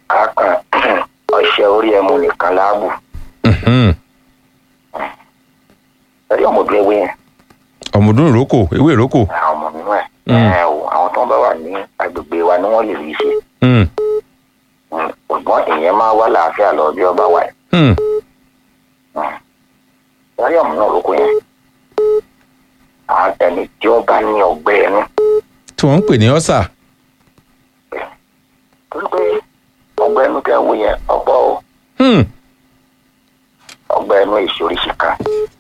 a kàn ọṣẹ orí ẹmu nìkan láàbù Mhm. ẹrí ọmọdún ewé yẹn ọ̀mùdún ìrókò ewé ìrókò àwọn ọmọ nínú ẹ Mm. ẹ o àwọn tó ń bá wà ní agbègbè wa ni wọn lè rí ṣe Mm. Mm. ṣùgbọ́n ìyẹn máa wá làáfíà lọ bí ọba wà Mm. ẹrí ọmọ náà lóko yẹn àwọn ẹni tí ó bá ní ọgbẹ́ ẹnu tí wọ́n ń pè ní ọ́sà torí pé ọgbẹ́ ẹnu tẹ wo yẹn ọ̀pọ̀ o Hmm. ọgbẹ́ ẹnu ìṣoríṣi kan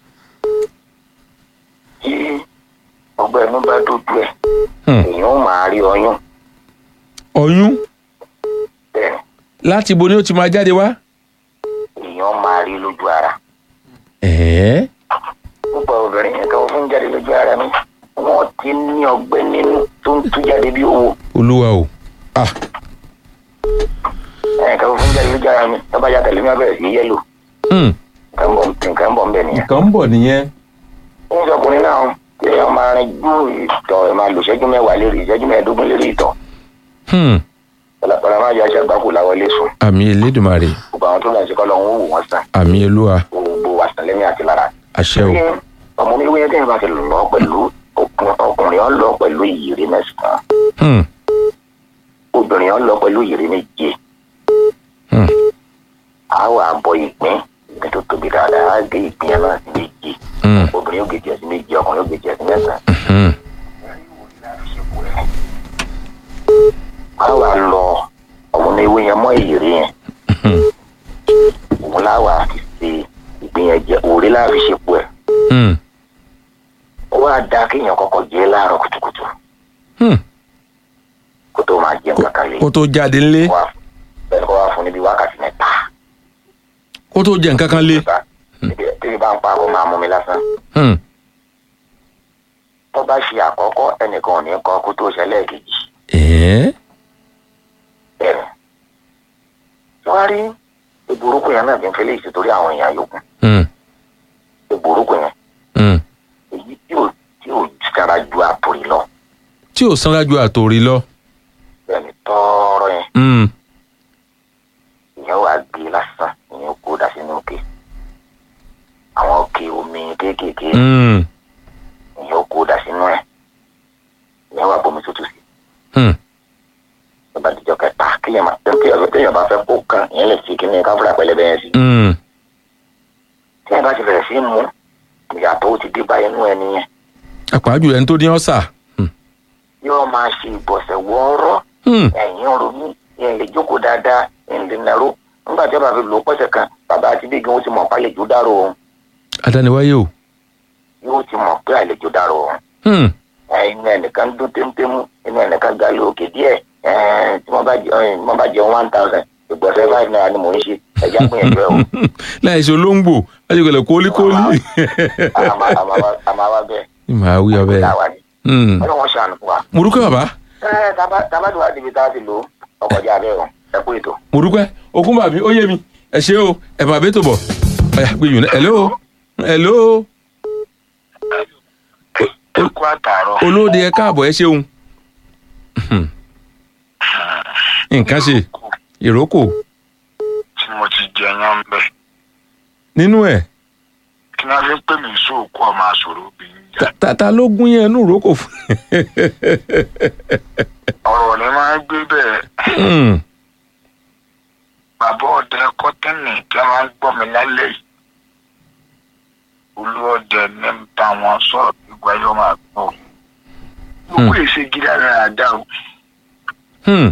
tí ọgbẹ́ ẹnu bá dójú ẹ̀ Hmm. èèyàn ó máa rí ọyún ọyún bẹ́ẹ̀ láti bo ni ó ti máa jáde wá. èèyàn máa rí lójú ara ẹ̀ẹ́ púpọ̀ obìnrin yẹn tó fún jáde lójú ara mi wọ́n ti ní ọgbẹ́ nínú tó ń tú jáde bí owó olúwa o ah ẹ̀yìn tó fún jáde lójú ara mi tó bá yàtọ̀ lómi abẹ́rẹ́ sí yẹ́lò Hmm. nǹkan bọ̀ nǹkan bọ̀ ń bẹ̀ nìyẹn. nǹkan ń bọ̀ nìyẹn. ń sọkùnrin náà tí èèyàn máa rin ju ìtọ̀ ẹ̀ máa lò ìṣẹ́jú mẹ́wàá lérí ìṣẹ́jú mẹ́ẹ̀ẹ́dógún lérí ìtọ̀ Hmm. pẹ̀lẹ́pẹ̀lẹ́ máa yọ aṣọ àgbákò láwọlé sùn àmì elédùnmarè gbogbo àwọn tó lọ sí kọ́ lọ́hún ó wò wọ́n sàn àmì olúwa gbogbo wa sàn lẹ́mí àti lára. àṣẹ o. Ní ọmọ mi wíyẹn tí yẹn bá ti lọ pẹ̀lú ọkùn- ọkùnrin ọ lọ pẹ̀lú ìyèrè mẹ́sàn-án Hmm. obìnrin ọ lọ pẹ̀lú ìyèrè méje Hmm. a wà bọ ìpín ìpín tó tóbi dáadáa á gé ìpín yẹn náà sí méje Hmm. obìnrin yóò gé tiẹ̀ sí méje ọkùnrin yóò gé tiẹ̀ sí mẹ́sàn-án. Hmm. a wà lọ ọmọ mi wíyẹn mọ́ ìyèrè yẹn Hmm. òun láwà fi ṣe ìpín yẹn jẹ òrè láàfi ṣepò ẹ̀ Hmm. ó wá da kéèyàn kọ́kọ́ jẹ láàárọ̀ kùtùkùtù Hmm. kó tó máa jẹun kankan lé kó tó jáde ńlé wá bẹ́ẹ̀ kó wá fún níbi wákàtí mẹ́ta. kó tó jẹ nǹkan kan lé. tẹ́lẹ̀ bá ń pa kó máa mú mi lásán. Hmm. tó bá ṣe àkọ́kọ́ ẹnìkan ò ní kọ́ kó tó ṣẹlẹ̀ kejì. ẹ̀ẹ́ bẹ́ẹ̀ wọ́n á rí ìburúkú yẹn náà fi ń fẹ́lẹ́ ìṣe torí àwọn èèyàn yòókù. Hmm. ìburúkú yẹn Hmm. èyí tí ò tí ò sára ju àtòrí lọ. tí ò sanra ju àtòrí lọ. bẹ́ẹ̀ni tọ́ọ̀rọ̀ yẹn Hmm. ìyẹn wàá gbé lásán ìyẹn kó dà sínú òkè. àwọn òkè omi kéékèèké Hmm. ìyẹn kó dà sínú ẹ̀. ìyẹn wàá bomi tútù sí. Hmm. bàbá àtijọ́ kẹta kéèyàn máa téèyàn téèyàn bá fẹ́ kó kan ìyẹn lè fi kíní káfíńà pẹlẹbẹ yẹn sí. Hmm. téèyàn bá ti bẹ̀rẹ̀ sí í mú ìyàtọ̀ ó ti dé bá inú ẹni yẹn àpàjù ẹni tó ní ọ́sà. Hmm. yóò máa ṣe ìbọ̀sẹ̀ wọ́ọ́rọ́ Hmm. ẹ̀yìn ronú ìyẹn lè jókòó dáadáa ìyẹn lè nàró nígbà tí wọ́n bá fi lò ó pọ̀sẹ̀ kan bàbá àti bí gan ó ti mọ̀ pé àlejò dárò òun adániwáyé o. yóò ti mọ̀ pé àlejò dárò òun Hmm. inú ẹnìkan dún témtémú inú ẹnìkan ga lé òkè díẹ̀ ẹ̀ẹ́n tí wọ́n bá jẹ ẹ̀ẹ́n wọ́n bá jẹ one thousand ìgbọ̀nsẹ̀ five naira ni mò ń ṣe ẹ̀já gbìyànjú ẹ̀ o láì ṣe olóńgbò láti gbẹlẹ kólíkólí. àmà àmà wá- àmà wá bẹ́ẹ̀ màá wí ọbẹ̀. táwa ni Hmm. ọlọ́wọ́n ṣàánú fún wa. mo dúpẹ́ bàbá ẹ tábà tí wàá débi tá a ti lò ó ọkọjá bẹ́ẹ̀ o ẹ kú ètò. mo dúpẹ́ okun bàbí ó yé mi ẹ ṣé o ẹ bàbá bẹ́ẹ̀ tó bọ̀ ọ̀yà gbé yùn náà hello hello ẹ kú àtàrọ. olóde ẹ káàbọ̀ ẹ ṣeun Hmm. nǹkan ṣe ìrókò tí mo ti jẹ yán bẹ nínú ẹ̀ kí náà fi ń pè mí sóòkú ọmọ àṣòro obìnrin jà ta- ta ta ló gún yẹn nú ìrókò fún. ọ̀rọ̀ ni máa ń gbé bẹ́ẹ̀ Hmm. bàbá ọdẹ kọ́tẹ́nì tí wọ́n máa ń gbọ́ mi lálẹ́ yìí olúọdẹ ní ń bá wọn sọ̀rọ̀ gbígbá yóò máa gbọ́ gbogbo èsè gíga rẹ̀ àdá o Hmm.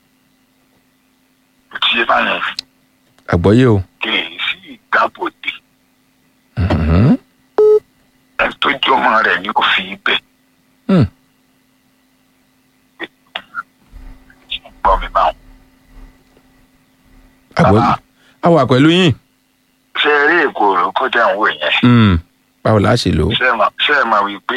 kò tí yé báyẹn àgbọ́yé o. kì í sí ìgbàbọ̀dé Hmm. ẹ tó jọmọ rẹ̀ ní òfin ibẹ̀ Hmm. gbọ́ mi báwọn. àgbọ́yé a wà pẹ̀lú yín. ṣé eré èkó rẹ̀ kó jẹ́ àwọn èèyàn Hmm. báwo la ṣe lò ó. ṣé ẹ mọ̀- ṣé ẹ mọ̀ wípé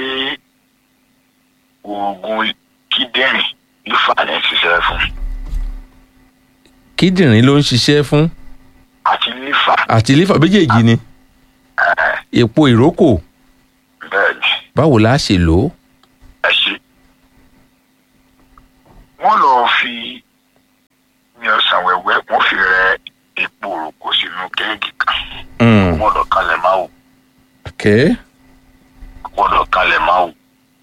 oògùn kíndìnrín ló fà ní ṣiṣẹ́ fún kíndìnrín ló ń ṣiṣẹ́ fún àti lífà àti lífà méjèèjì ni èpo ìrókò bẹ́ẹ̀ ni báwo la ṣe lò ó. ẹ ṣe. wọ́n lọ fi ní ọ̀sán wẹ̀wẹ́ wọ́n Mm. gbọ́dọ̀ kalẹ̀ máa wò okay. gbọ́dọ̀ kalẹ̀ máa wò.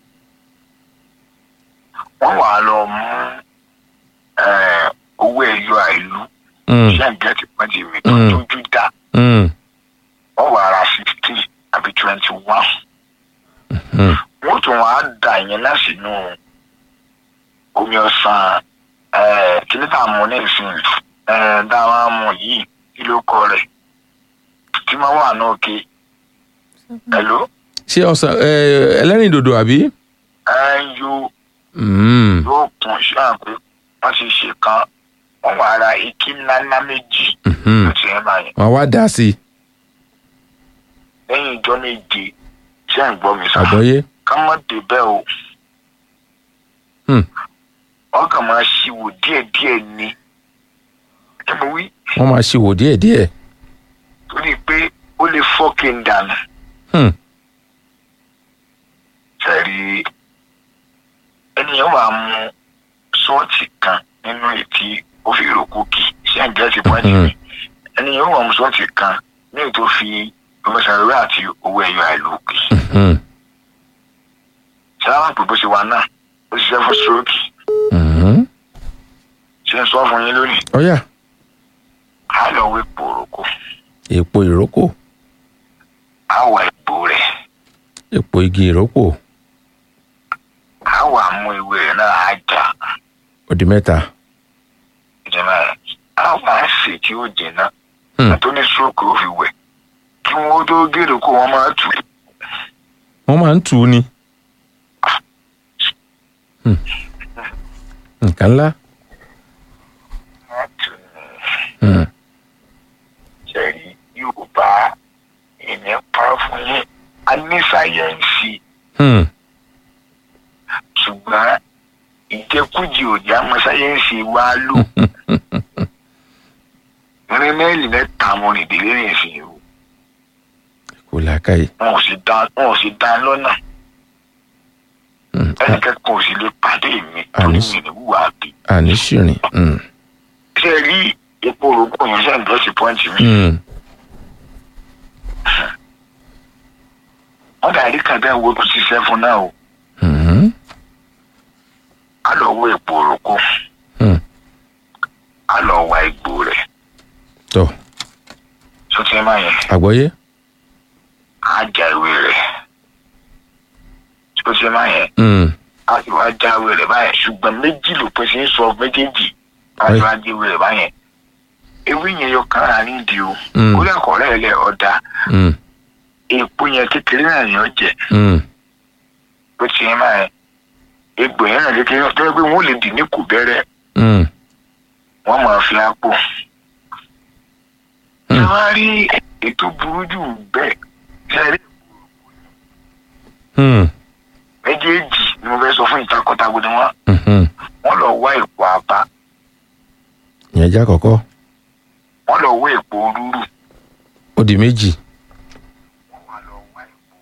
wọ́n wà á lọ mú eh, owó ẹ̀yọ àìlú Mm. ṣé ń gẹ́tì pọ́ńtì mi tó Mm. tójú dá Mm. wọ́n wà ara sixteen àbí twenty one. Mm. wọ́n tún wá dà yẹn náà sínú omi ọ̀sán eh, kíní tá a mú ní ìsìn eh, dáhùn àmú yìí kí ló kọ rẹ̀ tí wọ́n wà náà ké ẹ̀ló ṣé ọsàn ẹ, ẹlẹ́rìndòdò àbí. ẹ̀ ń yó Mm. yóò kún sí àpé wọ́n ti ṣe kan wọ́n wà ra ike ńláńlá méjì Mhm. ló ti ẹ̀ máa yẹn wọn wá dá sí i lẹ́yìn ìjọ méje ṣé ń gbọ́ mi sá àgbọ́yé. ká má débẹ̀ o Hmm. wọ́n kàn máa ṣíwò díẹ̀díẹ̀ ni ẹ mọ̀ wí wọ́n máa ṣe wò díẹ̀díẹ̀. torí pé ó lè fọ́kì ń dànù Hmm. sẹ́rí ènìyàn wà mú sọ́ọ̀tì kan nínú ètí ó fi rògbò kì ṣé ń jẹ́ ti pọ́ńtì mi ènìyàn wà mú sọ́ọ̀tì kan ní ètò fi ọmọọṣẹ́rẹ́ àti owó ẹ̀yọ àìlókè Mhm. sábà pé bó ṣe wà náà ó ṣiṣẹ́ fún stroke Mhm. ṣe ń sọ fún yín lónìí ọ̀yà á lọ wé pòròkó èpo ìrókò á wà ipò rẹ̀ èpo igi ìrókò á wà mú ìwé rẹ̀ náà á jà ó di mẹ́ta. ìjọba rẹ̀ á wà á sè tí ó jìnnà Hmm. tó ní stroke ó fi wẹ̀ kí wọ́n tó gèrè kó wọ́n máa tù wọ́n máa ń tù ú ni. Hmm. nǹkan ńlá. máa tù ní Hmm. sẹ́rí yorùbá ìní pa fún yín a ní sáyẹ́ǹsì Hmm. ṣùgbọ́n ìjẹkújẹ òjá mọ sáyẹ́ǹsì wa lò irin mẹ́lì mẹ́ta mo rìn délé rìn sí o kò làákàyè. wọn ò sì dá wọn ò sì dá lọ́nà Hmm. ẹnìkẹ́kọ̀ọ́ ò sì lè pàdé mi torí Àní. mi ní wúwa bí. àní ṣìrìn. Hmm. ṣé ẹ rí epo òrùkọ yẹn ṣe ń bọ́ sí pọ́ǹtì mi. Hmm. wọ́n dàrí kan bẹ́ẹ̀ wo tó ṣiṣẹ́ fún náà o Mhm. á lọ wo epo òrùkọ Hmm. á lọ wa egbò rẹ̀ tọ́ sọtí ẹ máa yẹn àgbọ́yé. á já ìwé rẹ̀ sọtí ẹ máa yẹn Hmm. á sì wá já ìwé rẹ̀ báyẹn ṣùgbọ́n méjì ló pèsè ń sọ méjèèjì á sì Ẹ. wá já ìwé rẹ̀ báyẹn ewé yẹn yọ kán rà nídìí o Hmm. kó lẹ́kọ̀ọ́ rẹ̀ lẹ̀ ọ̀dà Hmm. èpo yẹn kékeré náà ni ó jẹ Hmm. sọtí ẹ máa yẹn egbò yẹn náà kékeré náà tó yẹ pé wọ́n lè dì ní kò bẹ́rẹ́ Hmm. wọ́n máa fi àpò. Hmm. ẹ wá rí ètò burú jù bẹ́ẹ̀ ṣẹ́rí Hmm. méjèèjì ni mo fẹ́ sọ fún ìtakọ̀tàgbò ni wọ́n Mhm. wọ́n lọ wá èpo àbá ìyẹn jẹ́ àkọ́kọ́ wọ́n lọ wá èpo rúrù ó di méjì wọ́n wá lọ wá èpo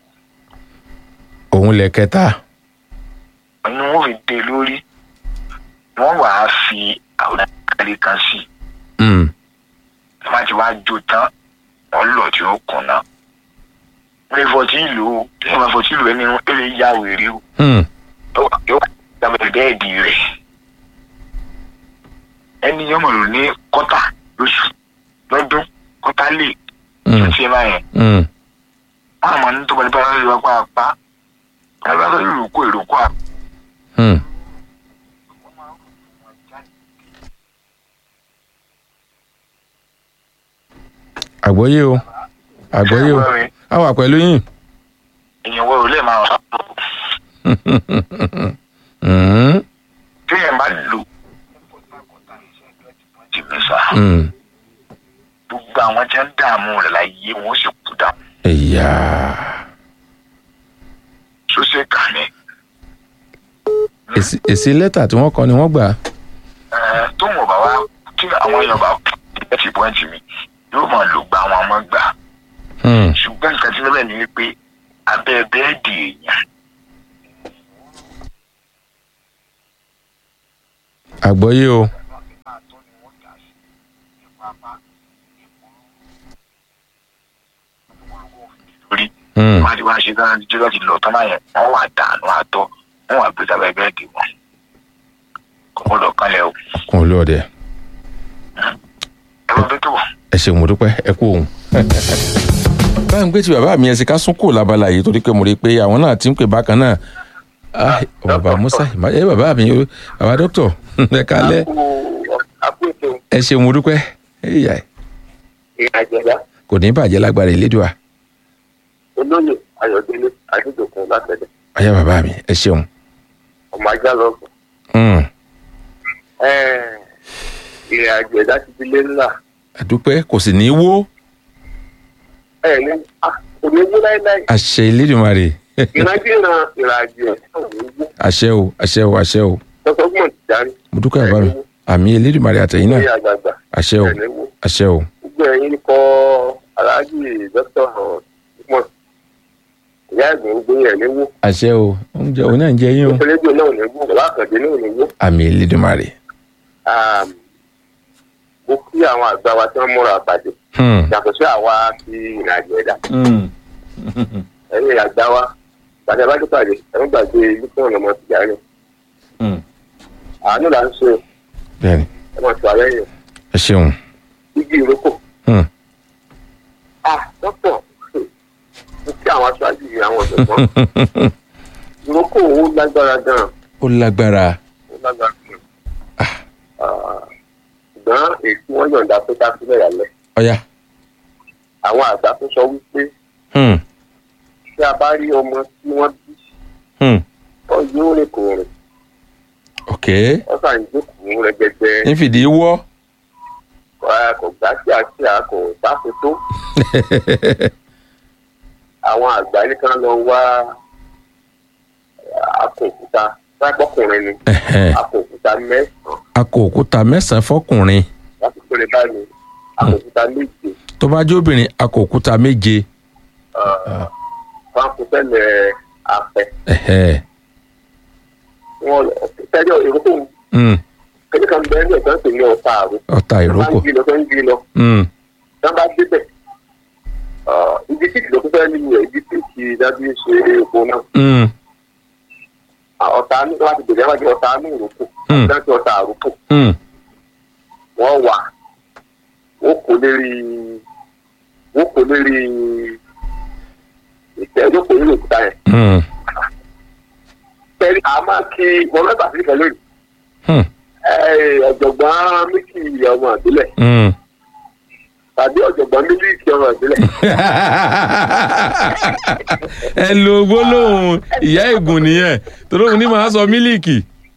òun lẹ̀ kẹta. ni wọ́n fi dé lórí wọ́n wà á fi àwọn àkàlẹ̀ kan sí i Hmm. wọ́n bá ti wá jó tán wọ́n lọ tí ó kùn náà wọ́n lè fọtí ìlú o tí wọ́n bá fọtí ìlú ẹni ó lè ya wèrè o Hmm. yóò- yóò dábàá bẹ́ẹ̀dì rẹ̀ ẹni yóò mọ̀ lò ní kọ́tà lóṣù lọ́dún kọ́tà lè Hmm. ṣe máa yẹn Hmm. wọ́n àmọ́ ní tó bá ní bá lọ́dún wá pa apá bá lọ́dún ìrókò ìrókò àpá. Hmm. àgbọ́yé o àgbọ́yé o a wà pẹ̀lú yín. èèyàn wo lè máa sọ Hmm. tí èèyàn bá lò jìmísà Hmm. gbogbo àwọn tí ń dààmú rẹ̀ láyé wọn ó sì kú dà ẹ̀yà sósè kà ní. èsì èsì lẹ́tà tí wọ́n kọ ni wọ́n gbà. Ẹ, tó wọn bá wá tí àwọn èèyàn bá ẹ ti pọ́ǹtì mi yóò máa lò gba àwọn ọmọ gbà Hmm. ṣùgbọ́n nǹkan tí lọ́bẹ̀ ni wípé abẹ́ bẹ́ẹ̀dì èèyàn àgbọ́yé o. lórí Hmm. wọ́n ti wá ṣe tán tí wọ́n ti lọ tán báyẹn wọ́n wà dànù àtọ́ wọ́n wà gbé sábẹ́ bẹ́ẹ̀dì wọn kò gbọ́dọ̀ kalẹ̀ o kún olú ọdẹ ẹ bá bẹ́ẹ̀ tó wọ̀. ẹ ṣeun mo dúpẹ́ ẹ kú òun. báyìí ń gbé tí bàbá mi ẹ sì ká sún kò lábala yìí torí pé mo rí i pé àwọn náà ti ń pè bákan náà Ah, bàbá musa ìmá- ẹ bàbá mi o, bàbá dókítà ẹ kálẹ́ àpòtò ẹ ṣeun mo dúpẹ́ ẹyà ìrìnàjẹ̀dá kò ní bàjẹ́ lágbára ìlédùá olóyè ayọ̀délé adédọ̀kun látẹ̀lẹ̀ ọyá bàbá mi ẹ ṣeun. ọmọ ajá lọ́sùn. Hmm. ìrìnàjẹ̀dá ti di lé ńlá àdúpẹ́ kò sì ní í wó ẹ̀ ní kò ní wú láéláé àṣẹ ìlédùmarè ìrìnàjẹ̀dá ìrìnàjẹ̀ ẹ̀ ní wú àṣẹ o àṣẹ o àṣẹ o lọ́sọ̀gbọ̀n ti darí mo dúpẹ́ bàbá mi àmì ìlédùmarè àtẹ̀yìn ní náà àgbààgbà àṣẹ o ẹ̀ ní wú. àṣẹ o gbogbo ẹ̀yin kọ́ aláàjì dókítà ọ̀hún ìyá ẹ̀gbọ́n gbogbo yẹn ní wú àṣẹ o oúnjẹ òun náà ń jẹ yín o rédíò náà ní wú bàbá àkàndé náà ní wú. àmì ìlédùmarè. mo kí àwọn àgbà wa tí wọ́n múra àpàdé Hmm. yàtọ̀ sí àwa ti ìrìnàjẹ̀dá Hmm. ẹ̀yin àgbà wa pàdé abájú pàdé ẹ̀rọ gbàgbé lùkọ́ ọmọ tìjà rẹ̀ Hmm. àánú là ń ṣe bẹ́ẹ̀ni ẹ̀ mọ̀ tó alẹ́ yẹn ẹ ṣeun. igi ìrókò. Hmm. ah dókítà mo kí àwọn aṣáájú yìí àwọn ọ̀dọ́gbọ́n ìrókò ó lágbára gan-an ó lágbára ó lágbára gan-an Ah, ṣùgbọ́n èyí tí wọ́n yọ̀ǹda pé ká sílẹ̀ yàlẹ̀ ọ̀yá. àwọn àgbà tó sọ wípé Hmm. tí a bá rí ọmọ tí wọ́n bí Hmm. ọ yóò rìn kò rìn ok ọ sàn ń jókòó rẹ̀gẹ̀dẹ̀ ń fìdí wọ́. ẹ, kò gbá sí àti àkò sáfù tó àwọn àgbà ní kan lọ wá àpò òkúta sápọkùnrin ni Ẹ̀hẹ́n. àpò òkúta mẹ́sàn-án a kó òkúta mẹ́sàn-án fọkùnrin láti péré báyìí àpò òkúta méje tó bá jẹ́ obìnrin a kó òkúta méje. wọn kò tẹ́lẹ̀ àpẹ Ẹ̀hẹ́n. wọn tẹ́lẹ̀ ìrókò Hmm. kéde kan bẹ́ẹ̀ ní ọ̀sán pè ní ọ̀tá àrò ọ̀tá wọ́n ìrókò. ń jí lọ tó ń jí lọ Hmm. wọ́n bá débẹ̀ ibi tí ìlú fẹ́ nínú ẹ̀ ibi tí kì í dájú ṣe epo náà Hmm. ọ̀tá ní láti bẹ̀rẹ̀ wájú ọ̀tá ní ìrókò Hmm. láti ọ̀tá àrókò Hmm. wọ́n wà wọ́n kò lérí wọ́n kò lérí ìtẹ́ ìjókòó nínú òkúta yẹn. Hmm. pẹ̀lú àmọ́ kí wọ́n mẹ́ta sí ìfẹ́ lónìí Hmm. ọ̀jọ̀gbọ́n mílíkì ọmọ ìbílẹ̀ Hmm. tàbí ọ̀jọ̀gbọ́n mílíkì ọmọ ìbílẹ̀. ẹ lo gbólóhùn ìyá ègùn nìyẹn torí òun ní màá sọ mílíìkì.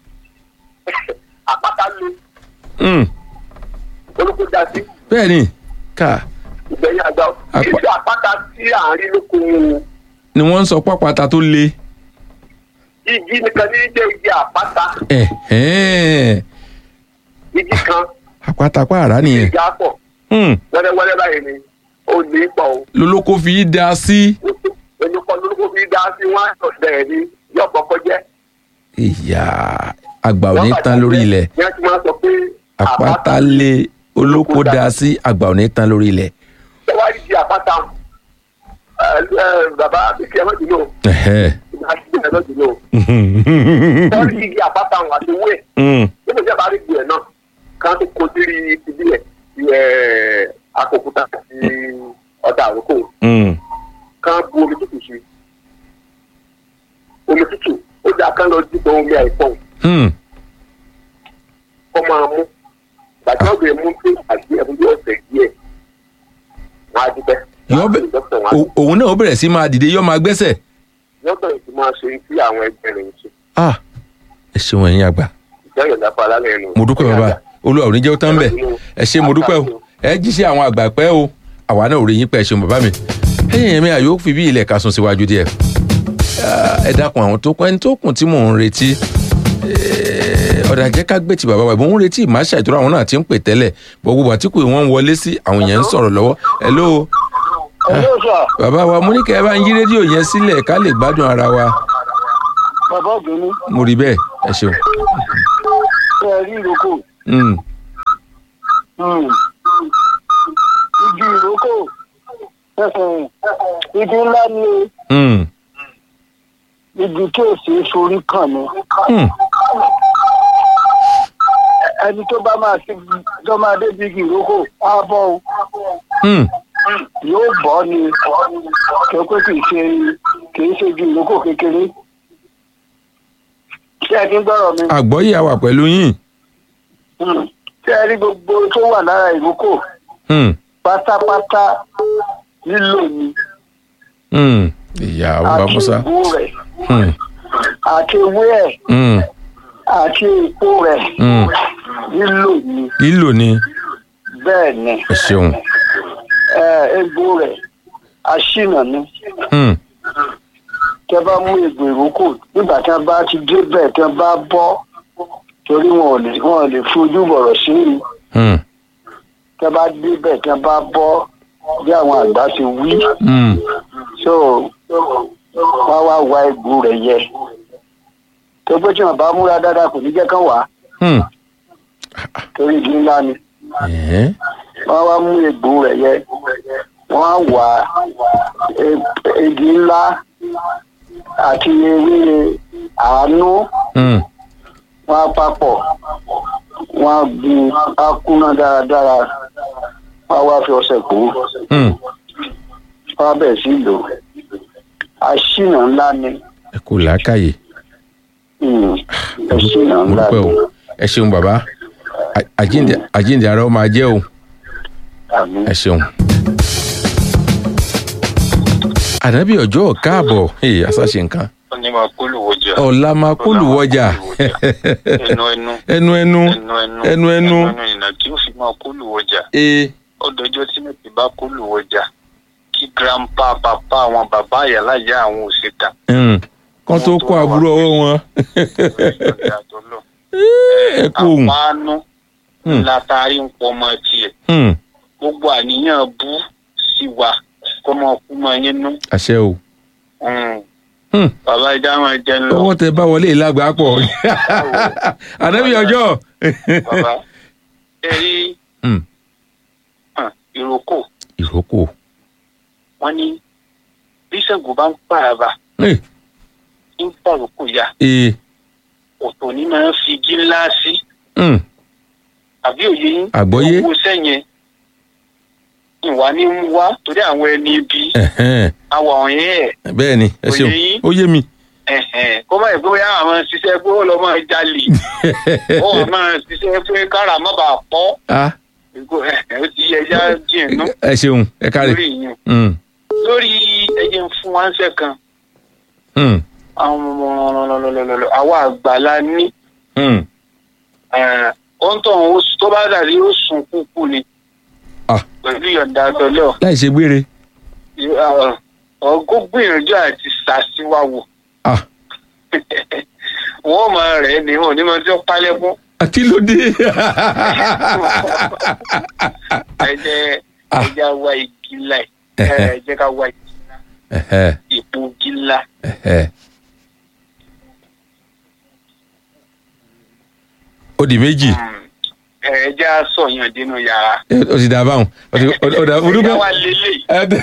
àpáta lu Hmm. olóko dá sí bẹ́ẹ̀ ni ká ìgbẹ̀yìn àgbà Àpá- ìṣe àpáta tí à ń rí lóko ni wọ́n ń sọ pápátá tó le. igi nìkan ní jẹ́ igi àpáta Ẹ̀hẹ́n. igi kan àpáta pààrà nìyẹn. igi àpọ̀ Hmm. wẹ́rẹ́wẹ́rẹ́ báyìí ni ó ní pọ̀ o. lolóko fi í da sí. olùkọ́ lórúkọ fi dá sí wọn ọ̀sẹ̀ ní yọ̀pọ̀ kọjá. ìyá àgbà ò ní tán lórí ilẹ̀ ní a ti máa sọ pé àpáta lé olóko da sí àgbà ò ní tán lórí ilẹ̀. tẹwárí di àpáta ẹ ẹ bàbá bíkì ẹ mọ̀jù náà Ẹ̀hẹ́. àti ẹ mọ̀jù náà tẹwárí di àpáta àti wúẹ̀ Hmm. nínú ìjọba rí gbìyànjú náà kan tó kó sírí ìbílẹ̀ ẹ akókúta àti ọ̀dà àrókò Hmm. kan bu omi tútù sí omi tútù ó dáa kán lọ dìbò omi àìpọ̀ Hmm. kọ́ máa mú gbàtí wọ́n bẹ̀rẹ̀ mú pé àti ẹ̀fún bí ọ̀sẹ̀ díẹ̀ wọ́n á dúpẹ́. Yọ́ bẹ̀- dókítà wọn á O- òun náà ó bẹ̀rẹ̀ sí máa dìde yọ́ máa gbẹ́sẹ̀. dókítà yìí ti máa ṣe tí àwọn ẹgbẹ́ rẹ̀ ń ṣe Ah, ẹ ṣeun ẹ̀yin àgbà ìjọ ìyọ̀dá fún alálẹ̀ ẹnu. mo dúpẹ́ bàbá olúwa ò ní jẹ́ ó tán bẹ̀ ẹ ṣe mo dúpẹ́ o ẹ jíṣẹ́ àwọn àgbà pẹ́ o àwa náà ò rí yín pẹ́ ẹ ṣeun bàbá mi ẹ̀yìn yẹn mi àyò fi bí ilẹ̀ ka sùn síwájú díẹ̀ Ah, ẹ dákun àwọn tó kún ẹni tó kùn tí mò ń retí Eh, ọ̀dà jẹ́ ká gbé ti bàbá wa ìbò ń retí ìmáṣà ìtura àwọn náà ti ń pè tẹ́lẹ̀ bọ́ gbogbo àtìkù wọn ń wọlé sí àwọn èèyàn ń sọ̀rọ̀ lọ́wọ́ hello ẹ̀lọ́ sà bàbá wa mo ní kẹ́ ẹ bá ń yí rédíò yẹn sílẹ̀ ká lè gbádùn ara wa bàbá ògbóni mo rí bẹ́ẹ̀ ẹ ṣeun. ṣe é rí ìrókò Mm. igi ìrókò igi ńlá ni o Hmm. igi tí ò sí forí kàn ni Hmm. ẹni tó bá máa ti tó máa débi igi ìrókò á bọ́ o Hmm. yóò bọ́ ni tó pé kì í ṣe kì í ṣe igi ìrókò kékeré ṣé ẹ ti ń gbọ́rọ̀ mi àgbọ́yé àwà pẹ̀lú yín. Hmm. ṣé ẹ rí gbogbo tó wà lára ìrókò Hmm. pátápátá lílò ni Hmm. ìyá ọba àti musa. ìbú rẹ̀ Hmm. àti ewé ẹ̀ Hmm. àti èpo rẹ̀ Hmm. lílò ni lílò ni bẹ́ẹ̀ ni ẹ ṣeun. ẹ, egbò rẹ̀ aṣínà ni Hmm. tẹ bá mú egbò ìrókò nígbà tí wọn bá ti débẹ̀ tí wọn bá bọ́ torí wọn ò lè wọn ò lè fojú bọ̀rọ̀ sí i Hmm. tẹ bá débẹ̀ tí wọn bá bọ́ bí àwọn àgbà ti wí Hmm. so wọn wá wa egbò rẹ̀ yẹ tó pé tí wọn bá múra dáadáa kò ní jẹ́ kán wá Hmm. torí igi ńlá ni Ẹ̀hẹ́n. wọn wá mú egbò rẹ̀ yẹ wọn á wá e- igi ńlá àti ewé àánú Hmm. wọn á papọ̀ wọn á gun á kúná dáradára wọn á wá fi ọṣẹ kó Hmm. wọn á bẹ̀rẹ̀ sí í lò àṣìnà ńlá ni ẹ kò làákàyè. Hmm, àṣìnà mo ńlá dúpẹ́ ni o ẹ ṣeun bàbá À- àjíǹde àjíǹde ara ó máa jẹ́ o àmì ẹ ṣeun. ànábì ọjọ́ káàbọ̀ ee àṣàṣe nǹkan ó ní máa kó lùwọ́ jà. ọ̀la máa kó lùwọ́jà ẹnu ẹnu ẹnu ẹnu ẹnu ẹnu ẹnu ẹnu ẹnu ìnà kí ó fi máa kó lùwọ́ jà. ee ọdọjọ́ tí mẹ́tì bá kó lùwọ́ jà kí grandpa papa àwọn bàbá àyàlá ìyá àwọn òṣèta. Hmm. kán tó kó àbúrò ọwọ́ wọn ẹ kú òun. àpáánú Hmm. ńlá taari ń pọ ọmọ tiẹ̀ Hmm. gbogbo àníyàn bú sí wa kọ́mọ kú mọ yín nú. àṣẹ o. Hmm. Hmm. bàbá ìjà máa jẹ ń lọ. ọwọ́ tẹ bá wọlé ìlágbá pọ̀ ànábì ọjọ́. bàbá ẹ rí Hmm. hàn, ìrókò ìrókò. wọn ní bí Ṣàngó bá ń pààrà Ee. ń pàrókò ya ee. ọ̀tọ̀ ní máa ń fi igi ńlá sí Hmm. àbí òye yín Àgbọ́yé. owó sẹ́yìn ìwà ní ń wá torí àwọn ẹni ibi Ẹ̀hẹ́n. àwọ̀ ọ̀yẹ́ ẹ̀ bẹ́ẹ̀ ni ẹ ṣeun Òye yín? ó yé mi. ẹ̀hẹ̀n kó má yẹ pé bóyá àwọn ṣiṣẹ́ pé ó lọ máa jalè ó wà máa ṣiṣẹ́ pé kára má bàa pọ́ Ah, Ìgò, ẹ̀hẹ̀, ó ti yẹ ẹja díẹ̀ nú ẹ ṣeun ẹ káre. lórí ìyẹn Hmm. lórí ẹyẹ ń fún wa ń ṣe kan Hmm. àwọn ọmọ àwa àgbà la ní Hmm. ohun tó ń tó bá dàrí ó sùn kúkú ni Ah. pẹ̀lú ìyọ̀ǹda tọ́lọ́ láì ṣe gbére. ọgọ́ gbìyànjú àti ṣàṣìwáwò Ah. wọ́n máa rẹ̀ ni wọn ò ní máa tí ó pálẹ̀ fún kí ló dé. ẹ̀jẹ̀ Ah. ẹ̀jẹ̀ wá igi ńlá ẹ̀ Ẹ̀hẹ́. ẹ̀jẹ̀ ká wá igi ńlá Ẹ̀hẹ́. ipò igi ńlá Ẹ̀hẹ́. ó di méjì ẹ̀jẹ̀ á sọ yàn dínú yàrá Ẹ, ó ti dà báwọn ó ti ó dà ẹ̀jẹ̀ orúkọ. wá lélẹ̀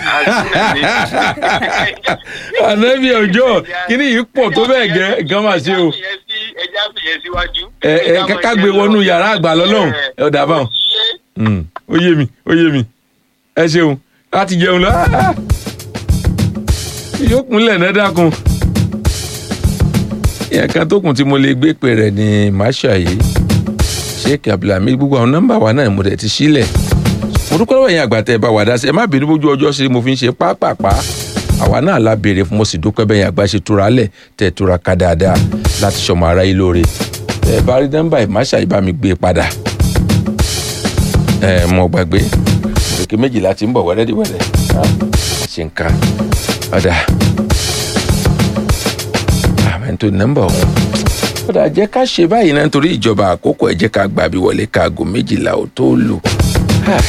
ànábì ọjọ́ kíní yìí pọ̀ tó bẹ́ẹ̀ gẹ́ gan máa ṣe o. ẹ̀jẹ̀ á fìyẹn síwájú. ẹ ẹ ká gbé wọnú yàrá àgbà lọ́lọ́run ẹ ó dà báwọn. Hmm. ó yé mi ó yé mi ẹ ṣeun láti jẹun lọ yóò kúnlẹ̀ náà dákun ìyẹn kan tó kùn tí mo lè gbé pè rẹ̀ ní masha yìí sheik abdulhamid gbogbo àwọn nọ́mbà wa náà mo dẹ̀ ti sílẹ̀ mo dúpẹ́ lọ́wọ́ ẹ̀yin àgbà tẹ́ ẹ bá wà dá sí ẹ má bínú bójú ọjọ́ ṣe mo fi ń ṣe pápápá àwa náà la béèrè fún mo sì dúpẹ́ bẹ́yìn àgbà ṣe túra lẹ̀ tẹ́ ẹ túra ká dáadáa láti ṣọmọ ara yìí lóore tẹ́ ẹ bá rí nọ́mbà yìí masha yìí bá mi gbé padà ẹ mọ gbàgbé òkè méjìlá ti ń bọ̀ wẹ́rẹ́díwẹ́rẹ́ ṣe ń ka ọ̀dà àmì tó nọ́mbà ọ̀hún ọ̀dà jẹ́ ká ṣe báyìí náà nítorí ìjọba àkókò ẹ̀ jẹ́ ká gbà bí wọlé káago méjìlá ò tó lù Ah.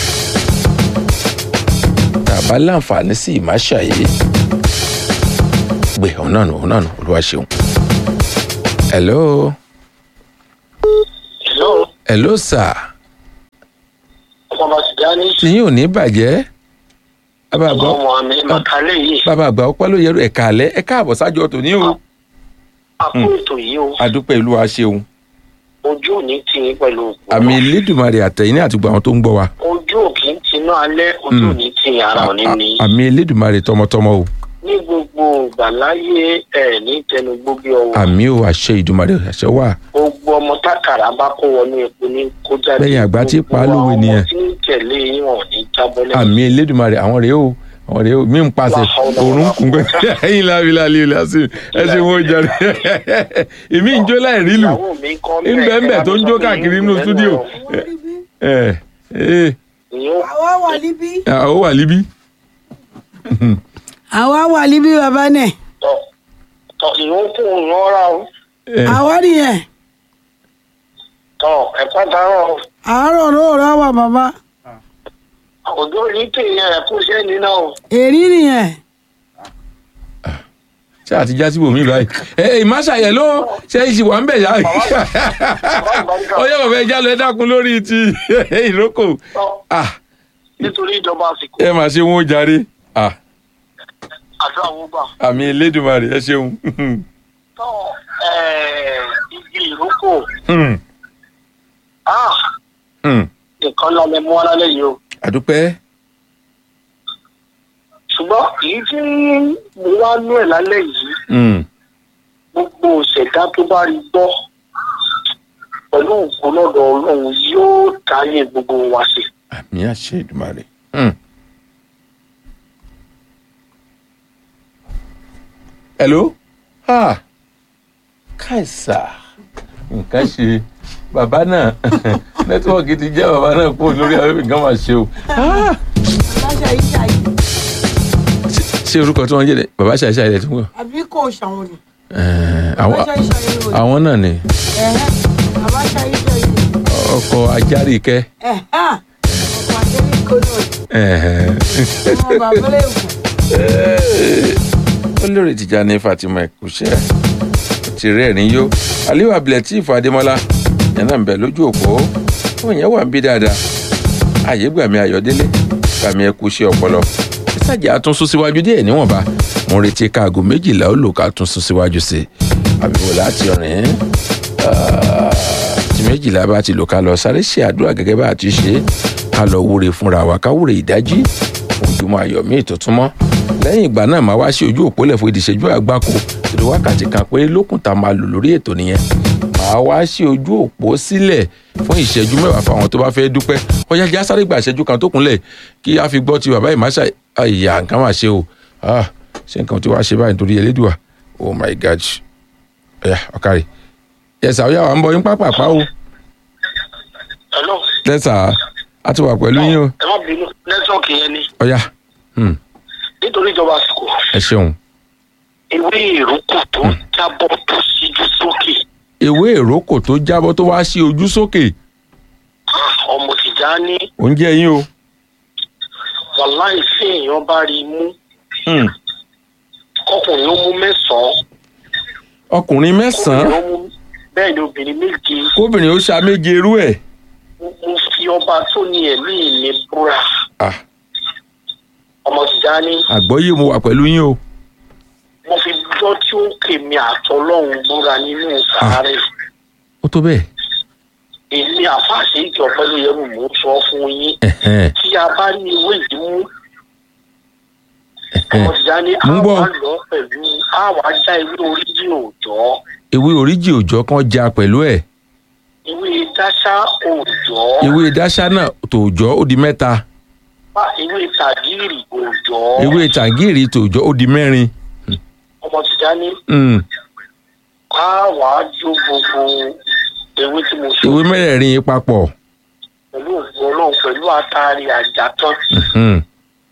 tàbá láǹfààní sí ìmáṣà yìí gbé ọ̀hún náà nù ọ̀hún náà nù olúwa ṣeun. hello hello hello sir ọmọ sìgáni tí yín ò ní bàjẹ́ bàbá àgbà ọmọ mi màkàlẹ́ yìí bàbá àgbà ọpẹ́ ló yẹrù ẹ̀ka àlẹ́ ẹ̀ka àbọ̀ sájọ tòní o àpò ètò yìí o adúpẹ́ ìlú wa ṣeun ojú ò ní tì í pẹ̀lú òkú àmì elédùnmarè àtẹ̀yìn ní àtìgbà àwọn tó ń gbọ́ wa ojú ò kì í tinú alẹ́ ojú ò ní tì í ara ò ní ní. àmì elédùnmarè tọmọtọmọ o ní gbogbo ìgbà láyé ẹ̀ ní tẹnugbó bí ọwọ́ àmì o àṣẹ ìdùnmarè àṣẹ wà gbogbo ọmọ tákàrà bá kó wọnú epo ní kó jáde Lẹ́yìn àgbà tí pa á Gbogbo lówe àwọn nìyẹn. tí ń tẹ̀lé yín wọn ò ní jábọ́ lẹ́yìn. àmì elédùnmarè àwọn rèé o àwọn rèé o mí ń pàṣẹ òórùn kún pé ẹyin lábi láàlì ilé àti ẹ ṣe wọ́n jàre èmi ń jó láì rí lù ìyàwó mi kọ́ ń bẹ́ẹ̀ bẹ́ẹ̀ tó ń jó káàkiri nínú stúdíò ẹ ẹ ìyẹn àwa wà níbí. ó wà líbí àwa wà níbí bàbá náà. tọ tọ ìyẹn kún ìyẹn ra o ẹ àwa nìyẹn tọ ẹ̀pá dáhùn àárọ̀ lóòrọ̀ wà bàbá. òjò ní tèèyàn ẹ̀kú sẹ́ni náà o. èrí nìyẹn. ṣé àti já síbò mí báyìí ẹ ẹ ìmáṣàyẹ ló ṣe é ṣì wà ń bẹ̀ yá ọyọ́ bàbá ẹja lọ ẹ dákun lórí ti ìrókò tọ ah nítorí ìjọba àsìkò ẹ mà ṣe wọn ó jàre ah àjọ àwọn gbà. àmì elédùnmarè ẹ ṣeun tọ ẹẹ igi ìrókò Hmm, ah hmm. nǹkan lálẹ́ mú wá lálẹ́ yìí o. àdúpẹ́ ṣùgbọ́n èyí tí mo wá nú ẹ̀ lálẹ́ yìí Hmm, gbogbo ìṣẹ̀dá tó bá rí gbọ́ pẹ̀lú òkú lọ́dọ̀ ọlọ́run yóò dáyé gbogbo wa sí. àmì àṣẹ ìdùnmarè. Hmm. hello ah káìsà nǹkan ṣe bàbá náà nẹ́tíwọ́ọ̀kì ti jẹ́ bàbá náà kúrò lórí afẹ́fẹ́ nǹkan máa ṣe o. Ah! aláṣà yìí ṣàyè Ṣé- ṣé orúkọ tí wọ́n ń jẹ́ dẹ̀ bàbá ṣàṣà ilẹ̀ tó ń gbọ́. àbí kò ṣàwọn ni. Eh, àwọn aláṣà yìí ṣàyè rò àwọn náà ni ẹ̀hẹ́ aláṣà yìí ṣàyè ọkọ ajárìkẹ́. ẹ̀hẹ́ ọkọ̀ àjẹrí kò náà ọmọ bàbá lẹ́kùn. olórí Tìjàní Fatima ẹkùṣẹ ti rẹ́rìn yó aliyu abdulateef adémọlá yẹn náà ń bẹ lójú òpó òun yẹn wà ń bí dáadáa ààyè gbàmí ayọ̀délé gbàmí ẹkùṣẹ ọpọlọ ìsàjà àtúnṣe síwájú díẹ̀ níwọ̀nba mo ń retí káàgó méjìlá ó lò ká túnṣe síwájú sí i àbíwò láti rìn tí méjìlá bá ti lò ká lọ sáré ṣe àdúrà gẹ́gẹ́ bá a ti ṣe é ká lọ wúre fúnra wa ká wúre ìdájí ojúmọ́ ayọ̀ míì tó túnmọ́ lẹ́yìn ìgbà náà máa wá sí ojú òpólẹ̀ fún ìdìṣẹ́jú àgbákò torí wákàtí kan pé lókùn tá a máa lò lórí ètò nìyẹn máa wá sí ojú òpó sílẹ̀ fún ìṣẹ́jú mẹ́wàá fáwọn tó bá fẹ́ dúpẹ́ ọjà já sáré gba ìṣẹ́jú kan tó kúnlẹ̀ kí a fi gbọ́ ti bàbá ìmáṣà ìyá nǹkan máa ṣe o Ah, ṣé nǹkan tí wàá ṣe báyìí nítorí elédùà oh my god ẹ̀yà ọ̀kàrí yẹsà ó yà wá ń bọ yín pápápá o hello lẹ́sà á ti wà pẹ̀lú yín o ẹ má bínú nẹ́tíwọ̀kì yẹn ni ọ̀yà hmm, nítorí ìjọba àsìkò ẹ ṣeun ewé ìrókò tó jábọ́ tó síjú sókè ewé ìrókò tó jábọ́ tó wá sí ojú sókè Ah, ọmọ Tìjàní oúnjẹ yín o wàláì sí èèyàn bá rí i mú Hmm, ọkùnrin ó mú mẹ́sàn-án ọkùnrin mẹ́sàn-án obìnrin ó mú bẹ́ẹ̀ ni obìnrin méje kóbìnrin ó ṣa méje irú ẹ̀ mo mo fi ọba tó ní ẹ̀mí mi búra Ah, ọmọ Tìjàní àgbọ́yé mo wà pẹ̀lú yín o mo fi gbọ́ tí ó kè mí àtọ́lọ́hún búra nínú sàárẹ̀ ó tó bẹ́ẹ̀ èmi àfáàṣe ìjọ pẹ̀lú ẹrù mò ń sọ fún yín Ẹ̀hẹ́n, tí a bá ní ewé ìdímú ẹ̀hẹ́n. ọmọ Tìjàní Mo ń gbọ́. àwa lọ pẹ̀lú àwa já ewé oríjì òòjọ́ ewé oríjì òòjọ́ kan já pẹ̀lú ẹ̀ ewé dáṣá òòjọ́ ewé dáṣá náà tòòjọ́ ó di mẹ́ta bá ewé tàgírì òòjọ́ ewé tàgíìrì tòòjọ́ ó di mẹ́rin ọmọ Tìjàní Hmm, àwa jó gbogbo ewé tí mo sọ ewé mẹ́rẹ̀ẹ̀rin yìí papọ̀ pẹ̀lú òògùn ọlọ́run pẹ̀lú àtàrí àjàtán Hmm,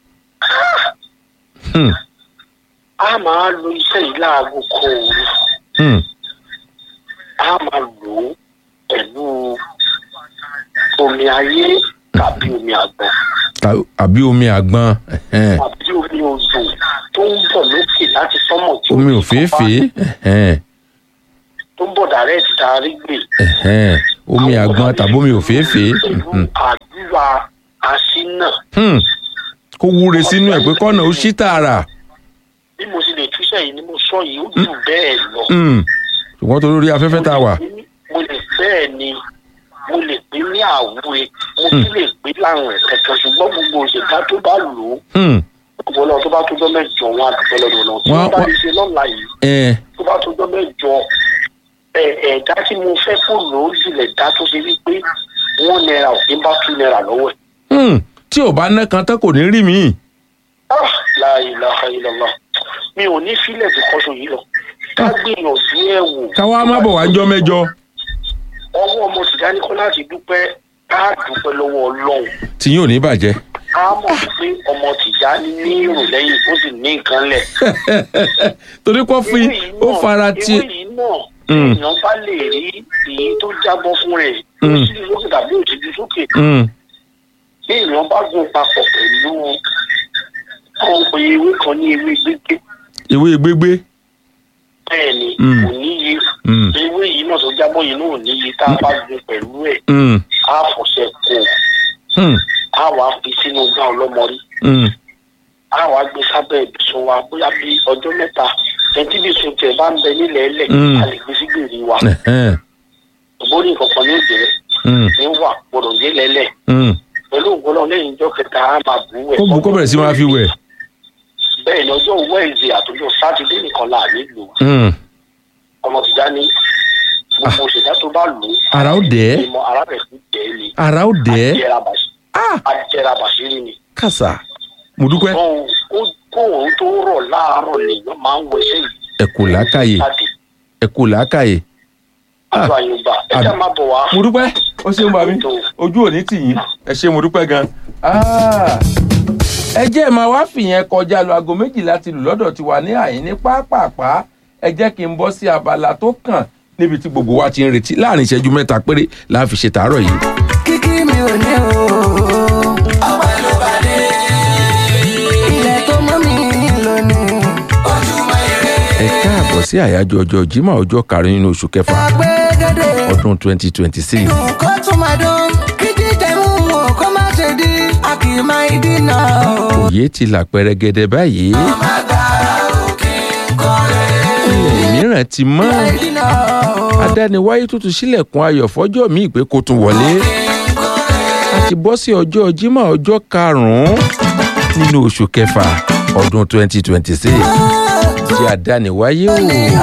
hmm, a máa lo iṣẹ́ yìí láago kan òru hmm. a máa lò ó pẹ̀lú omi ayé tàbí omi àgbọn Ta- àbí omi àgbọn ẹ̀hẹ́n. tàbí omi odò tó ń bọ̀ lókè láti sánmọ̀ tí omi ó òféèfé ẹ̀hẹ́n, tó ń bọ̀ dàrẹ́ ti darí gbè. ẹ̀hẹ́n. omi àgbọn tàbí omi òféèfé pẹ̀lú Mhm. àdúrà àṣínà Hmm, kó wúre sínú ẹ̀ pé kọ́nà ó ṣí tààrà bí mo sì lè túṣẹ̀ yìí ni mo sọ yìí ó jù bẹ́ẹ̀ lọ. Mm. ṣùgbọ́n torí orí afẹ́fẹ́ tá a wà mo lè bẹ́ẹ̀ ni mo lè pé ní àwúre mo sì lè pé láwọn ẹ̀kẹ́kẹ́ ṣùgbọ́n gbogbo òṣèlú tó bá lò ó Mm. gbogbo ọlọ́run tó bá tó jọ́ mẹ́jọ wọn àdúgbò lọ́dọ̀ náà tí Wọ́n- wọ́n bá wọ́n- lè ṣe lọ́la yìí ẹ tó bá tó jọ́ mẹ́jọ ẹ̀ ẹ̀dá tí mo fẹ́ kó lò ó jùlẹ̀ dá tó ṣe wípé wọ́n náírà ò ní bá two náírà lọ́wọ́ ẹ̀. Mm. tí ò bá ná kan tán kò ní rí mi Ah, la ilaha illallah mi ò ní fílẹ̀ tó kọ́sọ̀ yìí lọ ká gbìyànjú ẹ̀ wò. káwá má bọ̀ wá jọ́ mẹ́jọ ọwọ́ ọmọ tìjáni kọ́ láti dúpẹ́ ká dúpẹ́ lọ́wọ́ ọlọ́run tí yóò ní bàjẹ́ ká mọ̀ pé ọmọ tìjáni ní èrò lẹ́yìn ó sì ní nǹkan lẹ̀. torí kó fi Ewé yìí ó náà- fara ti ewé yìí náà Mm. èèyàn bá lè rí èyí tó jábọ́ fún rẹ̀ Mm. ó sì lókè tàbí òṣèlú sókè Mm. bí èèyàn bá gùn papọ̀ pẹ̀lú àwọn pé ewé kan ní ewé gbígbé ìwé gbégbé bẹ́ẹ̀ ni Mm. kò níye Mm. ewé yìí náà tó jábọ́ yìí náà ò níye tá a bá gùn pẹ̀lú ẹ̀ Mm. á fọ̀ṣẹ kó Mm. á wàá fi sínú gbá ọlọ́mọrí Mm. á wàá gbé sábẹ́ ibùsùn wa bóyá bí ọjọ́ mẹ́ta ẹtí ibùsùn tẹ̀ bá ń bẹ nílẹ̀ ẹlẹ̀ Mm. a lè gbé sí gbèrè wa Ẹ̀hẹ́n. ògbóni nǹkan ní òjò Mm. ní wà gbọdọ̀ dé lẹ́lẹ̀ Mm. pẹ̀lú ògbọ́nà lẹ́yìn ìjọ kẹta á máa bù ú ẹ̀. kó bu kó bẹ̀rẹ̀ sí máa fi wẹ̀ bẹ́ẹ̀ ni ọjọ́ wẹ́ẹ̀sì àtọjọ́ sátidé nìkan là nílò Mm. ọmọ tìjà ní gbogbo òṣèlú tó bá lò ó ara ó dẹ̀ ẹ́ ìmọ̀ ara rẹ̀ fi tẹ̀ ẹ́ ni ara ó dẹ̀ ẹ́ ajẹ́ra bàṣí- Ah! ajẹ́ra bàṣírí ni. kàṣà mo dúpẹ́ Ṣùgbọ́n ó- kó òun tó rọ̀ láàárọ̀ lèèyàn máa ń wẹṣẹ́ yìí ẹ kò làákàyè jáde ẹ kò làákàyè Ah. àjọ àyùbá ẹ já máa bọ̀ wá. mo dúpẹ́ ó ṣeun bàbí ojú òní tì yín ẹ ṣe mo dúpẹ́ gan. Ah! ẹ jẹ́ ẹ̀ máa wá fìyẹn kọjá lọ aago méjìlá ti lù lọ́dọ̀ tiwa ní àyín ní pápápá ẹ jẹ́ kí n bọ́ sí abala tó kàn níbi tí gbogbo wa ti ń retí láàrin ìṣẹ́jú mẹ́ta péré la fi ṣe tàárọ̀ yìí. kíkí mi ò ní o. ọpẹ́ ló bá dé. ilẹ̀ tó mọ́ mi lónìí. ojúmọ́ ire. ẹ káàbọ̀ sí àyájọ́ ọjọ́ Jímọ̀ ọjọ́ karùn-ún nínú oṣù kẹfà àgbẹ̀gẹ̀dẹ̀. ọdún twenty twenty six. dùn kó tún máa dún. kí jíjẹ mú wọn kó má ṣe di. a kì í máa dínà o. òye ti là pẹrẹgẹdẹ báyìí má gbà òkè kọ́lé. ilẹ̀ mìíràn ti mọ́ dínà o. adániwáyé tó tún sílẹ̀kùn ayọ̀ fọ́jọ́ míì pé kó tún wọlé a ti bọ́ sí ọjọ́ Jímọ̀ ọjọ́ karùn-ún nínú oṣù kẹfà ọdún twenty twenty six tí adániwáyé o.